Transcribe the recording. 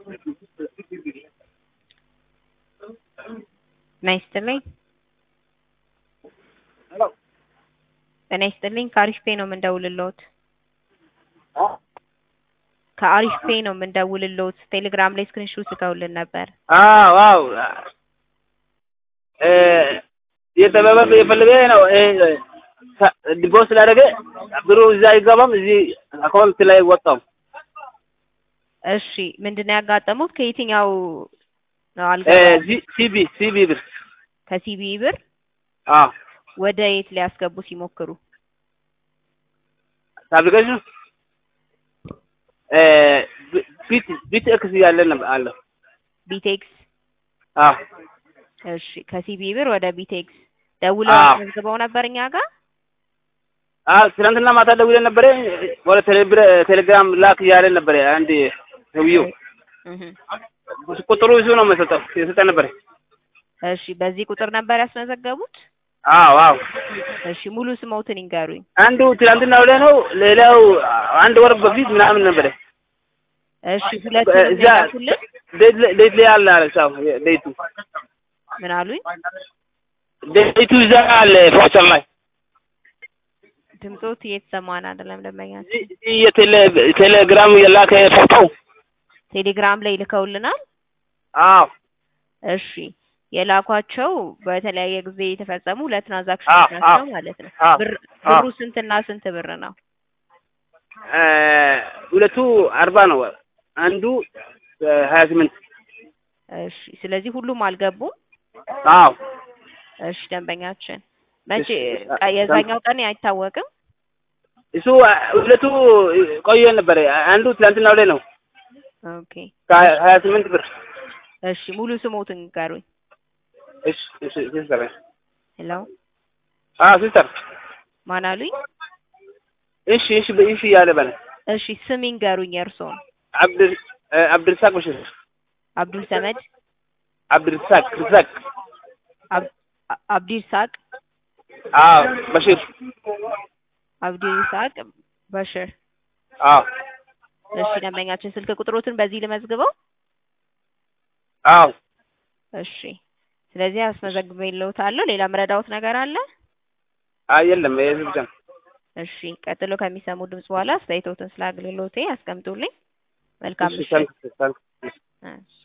ጤና ይስጥልኝ። ሄሎ ጤና ይስጥልኝ። ከአሪፍ ፔ ነው የምንደውልልዎት። አ ከአሪፍ ፔ ነው የምንደውልልዎት። ቴሌግራም ላይ ስክሪንሾት ልከውልን ነበር። አዎ አዎ እ የተበበ የፈለገ ነው እ ዲፖስ ስላደረገ ብሩ እዛ አይገባም። እዚህ አካውንት ላይ ወጣው። እሺ ምንድነው ያጋጠሙት? ከየትኛው ነው እ አልገባም? ሲ- ሲቢ ሲቢ ብር ከሲቢ ብር አዎ ወደ የት ሊያስገቡ ሲሞክሩ? አፕሊኬሽኑ እ ቢት ቢት ኤክስ ያለ ነበር አለ ቢቴክስ አዎ እሺ ከሲቢ ብር ወደ ቢቴክስ ደውለው አዎ። አስመዝግበው ነበር እኛ ጋር? አዎ ትናንትና ማታ ደውለን ነበረ ወደ ቴሌብር ቴሌግራም ላክ እያለ ነበረ አንድ ሰውዬው እህ ቁጥሩ እሱ ነው የሰጠው የሰጠ ነበረ እሺ በዚህ ቁጥር ነበር ያስመዘገቡት? አዎ አዎ እሺ ሙሉ ስሞትን ይንገሩኝ። አንዱ ትናንትና ወደ ነው ሌላው አንድ ወር በፊት ምናምን ነበረ እሺ ሁለቱንም እዛ የላኩልን ዴት ላይ- ዴት ላይ አለ አለ ሳው ዴቱ ምን አሉኝ? ዴቱ እዛ አለ ፖስተር ላይ ድምጾት እየተሰማን አይደለም ደንበኛችን። እዚህ- እዚህ የቴሌ ቴሌግራም የላከ ፎቶ ቴሌግራም ላይ ልከውልናል። አዎ እሺ የላኳቸው በተለያየ ጊዜ የተፈጸሙ ሁለት ትራንዛክሽኖች አዎ፣ ናቸው አዎ፣ ማለት ነው። አዎ፣ ብር አዎ። ብሩ ስንትና ስንት ብር ነው? እ ሁለቱ አርባ ነው አንዱ ሀያ ስምንት እሺ ስለዚህ ሁሉም አልገቡም። አዎ እሺ ደንበኛችን መቼ እሺ፣ ቀ- የዛኛው ቀን አይታወቅም። እሱ ሁለቱ ቆየ ነበረ አንዱ ትናንትና ወደ ነው ኦኬ ከሀያ ስምንት ብር እሺ ሙሉ ስሞትን ንገሩኝ። እሺ እሺ ሲስተር ሄሎ አዎ ሲስተር ማን አሉኝ? እሺ እሺ እሺ ያለ በለ እሺ ስም ይንገሩኝ የእርስዎን። አብድር እ አብድርሳቅ በሽር አብዱል ሰመድ አብድርሳቅ ርሳቅ አብ- አ- አብዲርሳቅ አዎ በሽር አብዲርሳቅ በሽር። አዎ እሺ ደንበኛችን ስልክ ቁጥሮትን በዚህ ልመዝግበው። አዎ እሺ ስለዚህ አስመዘግቤልዎታለሁ። ሌላ ምረዳዎት ነገር አለ? አይ የለም ይሄ ብቻ ነው እሺ ቀጥሎ ከሚሰሙ ድምጽ በኋላ አስተያየቶትን ስለ አገልግሎቴ ያስቀምጡልኝ። መልካም እሺ ምሽት። ታንክ ታንክ እሺ